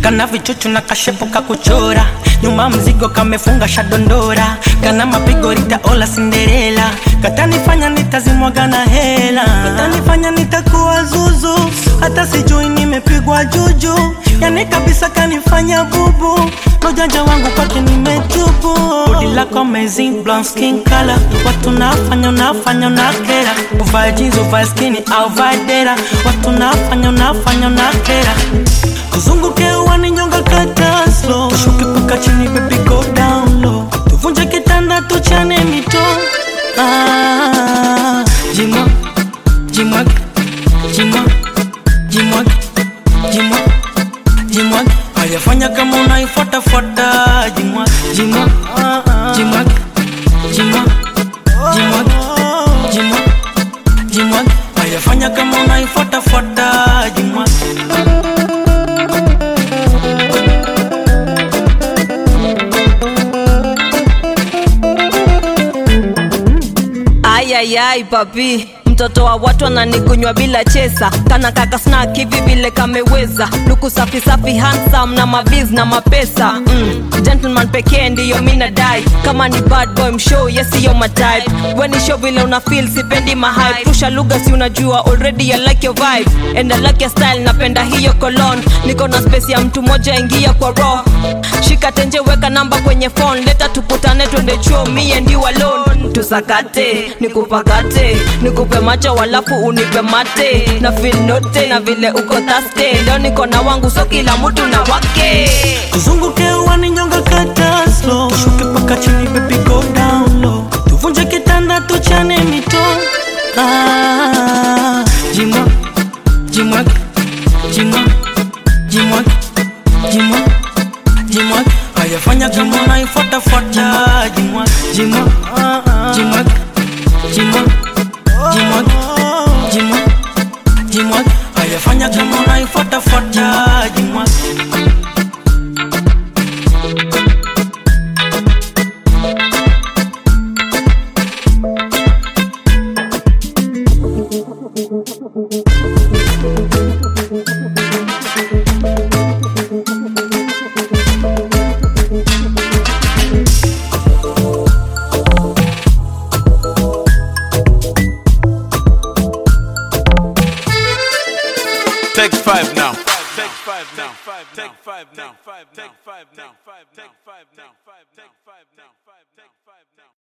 kana vichuchu na kashepo kakuchora nyuma mzigo kamefunga shadondora kana mapigo ritaola sinderela katanifanya nitazimwaga na hela katanifanya nitakuwa zuzu hata sijui nimepigwa juju yani kabisa kanifanya bubu nojanja wangu kwake nimetubu bodi lako amazing blonde skin color watu nafanya unafanya unakera uvae jeans uvae skini au vae dera watu nafanya unafanya unakera tuzunguke uwani nyonga kata slow tushuke paka chini baby go down low tuvunje kitanda tuchane mito ah, jimwa jimwag jimwa jimwag jimwa jimwag ayafanya kama unaifuatafuata jimwa jimwa jimwag jimwa jimwag jimwa jimwag ayafanya kama unaifuatafuata jimwa ayayai papi mtoto wa watu ananikunywa bila chesa kana kaka snack hivi vile kameweza luku safi safi handsome na maviz na mapesa mm. gentleman pekee ndiyo mina dai kama ni bad boy mshow yesiyo matype weni show vile una feel sipendi mahype rusha lugha si unajua already I like your vibe and I like your style napenda hiyo cologne niko na space ya mtu moja ingia kwa raw shika tenje weka namba kwenye phone leta tukutane twende chuo me and you alone tusakate nikupakate nikupe macho walafu unipe mate na feel note na vile uko taste leo niko na wangu so kila mtu na wake tuzunguke uwani nyonga kata slow tushuke paka chini baby go down low tuvunje kitanda tuchane mito ah, jimwa jimwag jimwa jimwag jimwa jimwag ayafanya kama unaifuatafuata jimwa jimwa jimwag jimwa jimwag jimwa jimwag ayafanya kama unaifuatafuata jimwa Take five now. Take five now. Take five now. Take five now. Take five now. Take five now. Take five now. Take five now. Take five now.